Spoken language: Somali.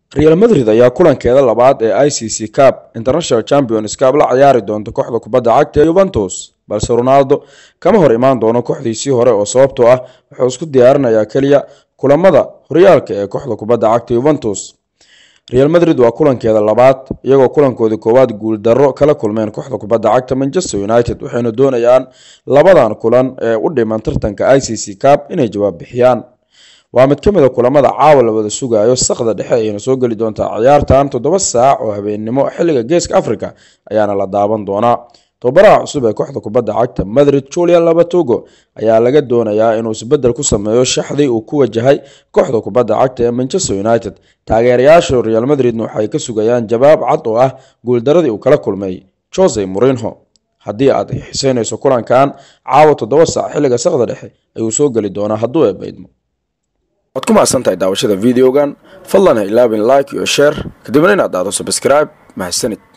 real madrid ayaa kulankeeda labaad ee i c c cab international champions cab la ciyaari doonta kooxda kubadda cagta ee yuventus balse ronaldo kama hor imaan doono kooxdiisii hore oo sababtoo ah wuxuu isku diyaarinayaa keliya kulamada horyaalka ee kooxda kubadda cagta yuventus real madrid waa kulankeeda labaad iyagoo kulankoodii koowaad guuldarro kala kulmeen kooxda kubadda cagta manchester united waxayna doonayaan labadan kulan ee u dhiman tartanka i c c cab inay jawaab bixiyaan waa mid ka mid a kulamada caawa la wada sugayo saqda dhexe ayayna soo geli doontaa ciyaartan toddoba saac oo habeennimo xilliga geeska africa ayaana la daaban doonaa tobabaraha cusub ee kooxda kubadda cagta madrid julian labatogo ayaa laga doonayaa inuu isbedel ku sameeyo shaxdii uu ku wajahay kooxda kubadda cagta ee manchester united taageerayaasha real madridna waxay ka sugayaan jawaab cad oo ah guuldaradii uu kala kulmay jose morinho haddii aad xiseynayso kulankan caawa toddoba saac xilliga saqda dhexe ayuu soo geli doonaa hadduu eebaydmo waad ku mahadsantahay daawashada videogan fadlan ha ilaabin like iyo share kadibna inaad dhahdo subscribe mahadsanid